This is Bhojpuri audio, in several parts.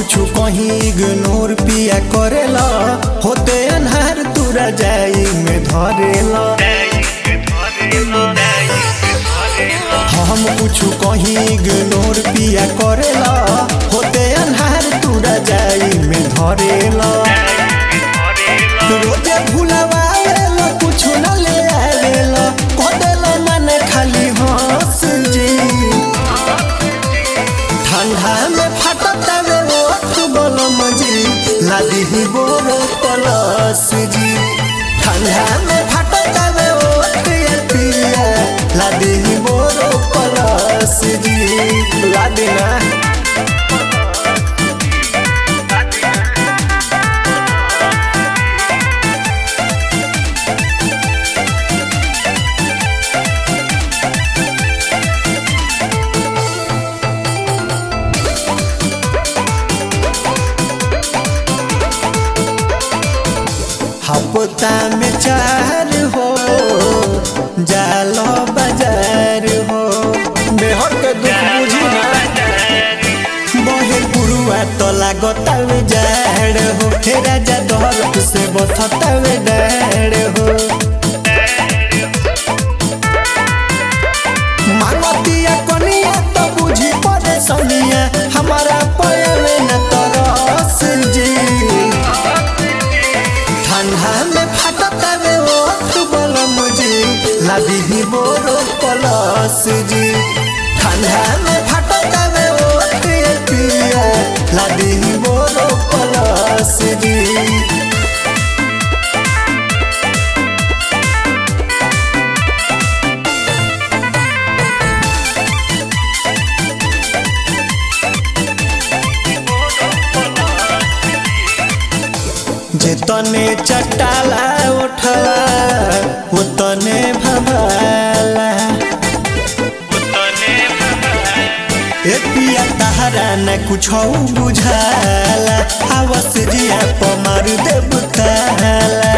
कुछ कहीं इग्नोर पिया करेला होते अनहार तुरा जाई में धरेला हम कुछ कहीं इग्नोर पिया करेला होते अनहार तुरा जाई में धरेला रोजे भुलवाएला कुछ न ले आवेला कदेला मन खाली हंस जी ठंडा में फटता वे ओठ बलम जी लादी ही बोरो पलस जी ठंडा में फटता वे ओठ ये पिया लादी ही बोरो पलस जी लादी ना हफ्ता में चार हो जालो बाजार हो बेहर के दुख बुझी ना बहे पुरुआ तो लागतावे जाड़ हो हे राजा दहलत से बथतावे डाड़ हो मांगतिया कनिया तो बुझी पड़े सनिया हमारा पयले न तरस जी ठंडा में फटता वे ओठ बलम जी लादी ही बोरो पलस जी ठंडा में फटता वे ओठ ये पिया लादी ही बोरो पलस जी जेतने चटाला उठला उतने भभाला ए पिया तहरा न कुछ बुझाला आवस जिया पमार देव ताला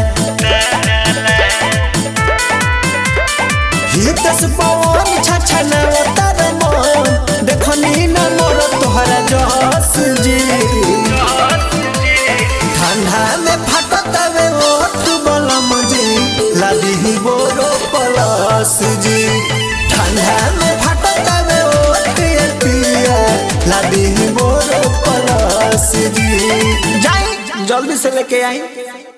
हितस पवन छछना तर मन देखनी न मोर तोहरा जस जी ठंडा में फटता वे ओठ बलम जी लादी ही बोरो पलस जी ठंडा में फटता वे ओठ ये पिया लादी ही बोरो पलस जी जाई जल्दी से लेके आई